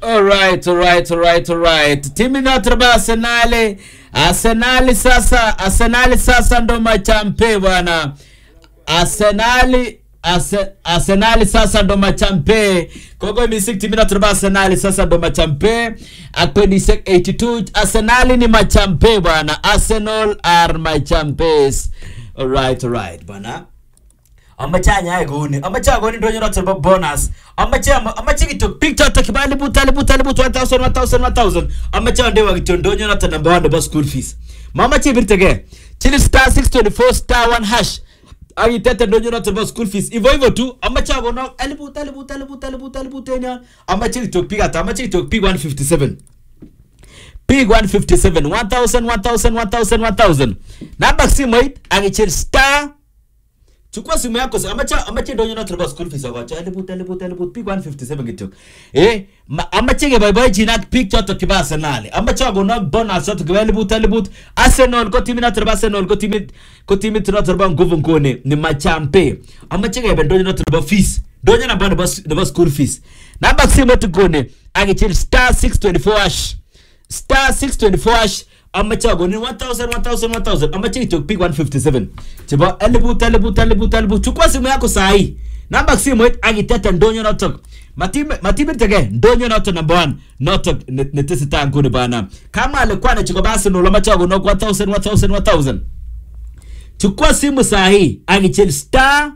Alright, alright, alright, alright. Timu inayotoka Arsenali. Arsenali sasa, Arsenali sasa ndo machampe bwana. Arsenali Ase, Arsenali sasa ndo machampe. Kogo misik timu inayotoka Arsenali sasa ndo machampe. Akpendi 82 Arsenali ni machampe bwana. Arsenal are my champions. Alright, alright bwana. amache anyae kouni amache akonin ndonyo noto nebo bonus amache amache kityo biik choto kiba elibut elibut elibut 1000 1000 1000 amache andewa kityo ndonyo noto number 1 nebo school fees mamache ibirtege chili star 624 star 1 hash ak itete ndonyo noto nebo school fees hivyo hivyo tu amache akono elibut elibut elibut elibut elibut en yon amache kityo biik ata amache kityo biik 157 Pig 157 1000 1000 1000 1000 namba simoit akichil star chukua simu yako sa- amache amache ndonyo noto nebo school fees akocho elibut elibut elibut pig 157 kityo eh ma- amache keboiboichin ak biik choto kiba Arsenal amache akono bonus choto kiba elibut elibut Arsenal ko timit noto nebo Arsenal ko timit ko timit noto nebo nguvu nguni ni machampe amache kebe ndonyo noto nebo fees ndonyo namba nebo nebo school fees namba simu tukone akichil star 624 hash star 624 hash amache akonin 1000 1000 1000 amache kityo pig 157 chebo elibut elibut elibut elibut chukua simu yako sahi namba simoit akitete ndonyo notok Matime- matibirtege ndonyo notok number one notok ne- netesetai nguni bana kama alikuwa nachikoba Arsenal amache akonok 1000 1000 1000 chukua simu sahi akichil star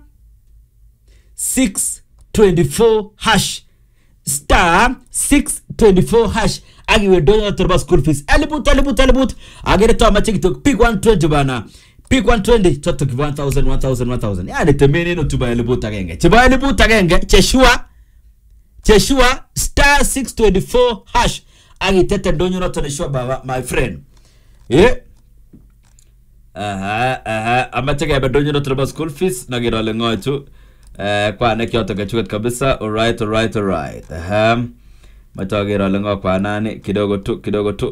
624 hash star 624 hash akiwe ndonyo noto nebo school fees elibut elibut elibut agere to amache kitok pig 120 bana pig 120 choto kibo 1000 1000 1000 yani temeneno tubo elibut agenge chebo elibut agenge cheshua cheshua star 624 hash akitete ndonyo noto neshua baba my friend eh aha aha amache kebe ndonyo noto nebo school fees nager ale ngochu eh kwanek choto kechuket kabisa alright alright alright aha mache ager ale ngo kwanani kidogo tu kidogo tu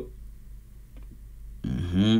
mhm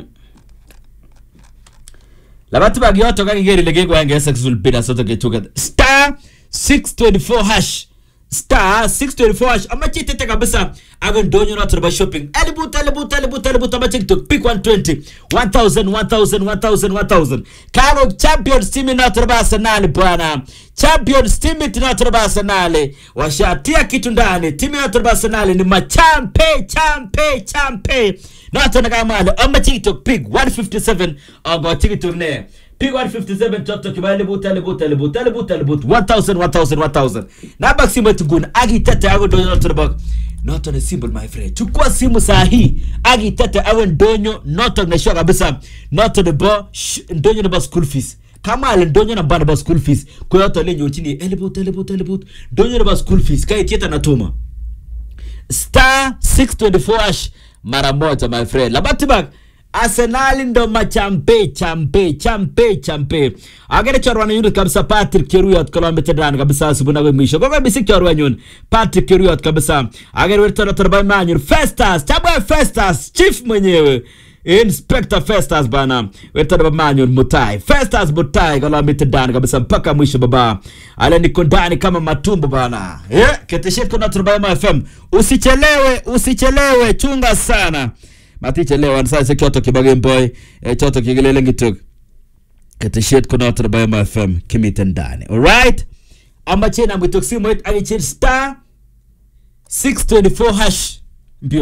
labati bag yoto kakiker ile kekwaenge successful bidder soto kechuket star 624 hash star 624 hash amache itete kabisa ako ndonyo noto nebo shopping elibut elibut elibut elibut amache kitok pick 120 1000 1000 1000 1000 karo champions team noto nebo arsenal bwana champions team noto nebo arsenal washatia kitu ndani timu noto nebo arsenal ni machampe champe champe noto nakamale amache kitok pick 157 agochi kitok ne Pick 157 choto kiba elibut elibut elibut elibut elibut 1000 1000 1000 namba simu tugun agitete ago ndonyo noto nebo noto ni simple my friend chukua simu sahi agitete awe ndonyo noto neshua kabisa noto nebo sh- ndonyo nebo school fees kama ale ndonyo namba nebo school fees koyoto lenyorchini elibut elibut elibut ndonyo nebo school fees kaitieta natuma star 624 hash mara moja my friend labatibak arsenali ndo machampe champe champe champe agere chorwana yunit kabisa patrick cheruyot kolometedan kabisa subuna ko mwisho koko bisik chorwanyun patrick cheruyot kabisa agere wertonotorbai manyur festas chabwe festas chief mwenyewe inspector festas bana wertonoba manyur mutai festas mutai kolometedan kabisa mpaka mwisho baba ale niko ndani kama matumbo bana yeah, keteshet konotorbai fm usichelewe usichelewe chunga sana matichelewan saishek choto kibo Gameboy eh, choto kikilelen kitok keteshet konoto nebo Ema FM kimiten ndani alright amache nam kitok simoit akichil star 624 hash